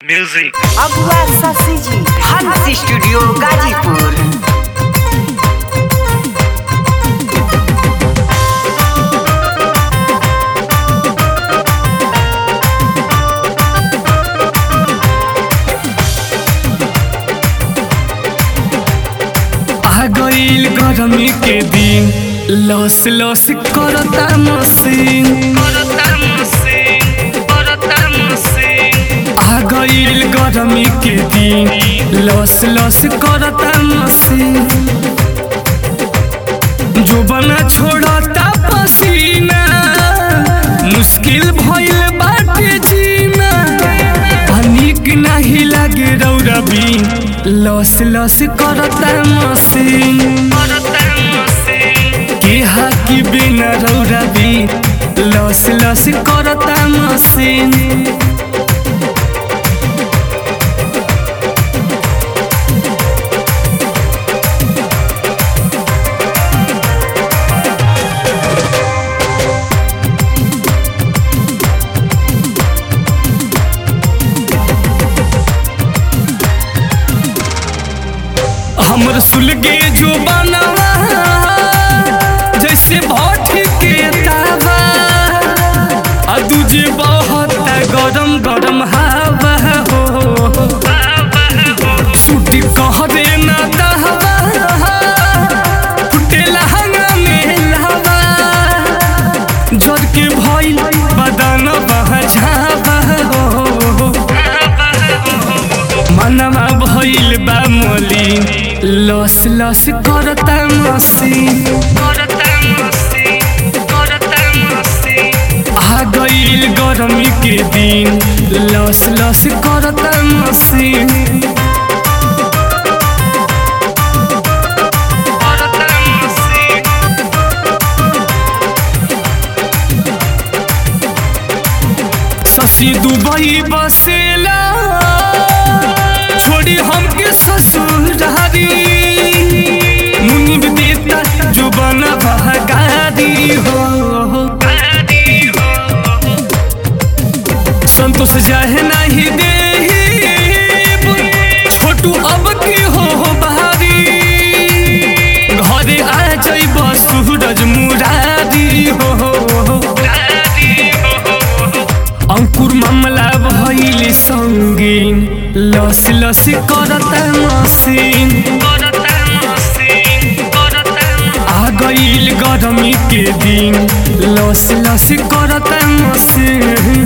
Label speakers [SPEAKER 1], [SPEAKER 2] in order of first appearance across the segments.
[SPEAKER 1] Music.
[SPEAKER 2] अगुआ शशि जी हंस स्टूडियो गाजीपुर
[SPEAKER 3] आ गईल गरमी के दिन लस लस करता मसीन आ गईल गरमी के दिन लस लस करता मसीन जो बना छोड़ता पसीना मुश्किल भइल बाटे जीना आ नीक नाही लागे रौरबी लस लस करता मसीन के हाकी बिना रौरबी लस लस करता मसीन हमर सुलगे जो बनवा जैसे भट्ट के तावा आ दूजे बहुत गरम गरम हवा हो छुट्टी कह दे ना दहवा फुटे लहंगा में लहवा जर के भइल बदन बह झावा हो मनवा भइल बा मलिन लस लस करता मसीन आ गईल गरमी के दिन लस लस करता मसीन शशि दुबई बसेला छोड़ी हमके ससुरारी मुनिब देता जो बना बहगारी हो संतोष जाहे नहीं दे छोटू अब की हो बहारी घरे आ जाइब सूरज मुरारी हो अंकुर मामला भइल संगीन लस लस करता मसीन आ गईल गरमी के दिन लस लस करता मसीन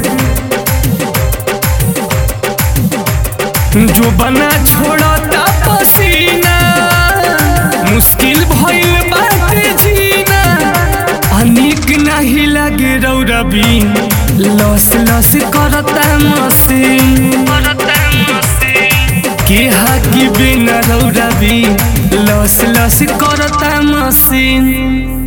[SPEAKER 3] जो बना छोड़ता पसीना मुश्किल भइल बाटे जीना अनिक नहीं लगे रौरबी लस लस करता मसीन के हाकी बिना रौरबी लस लस करता मसीन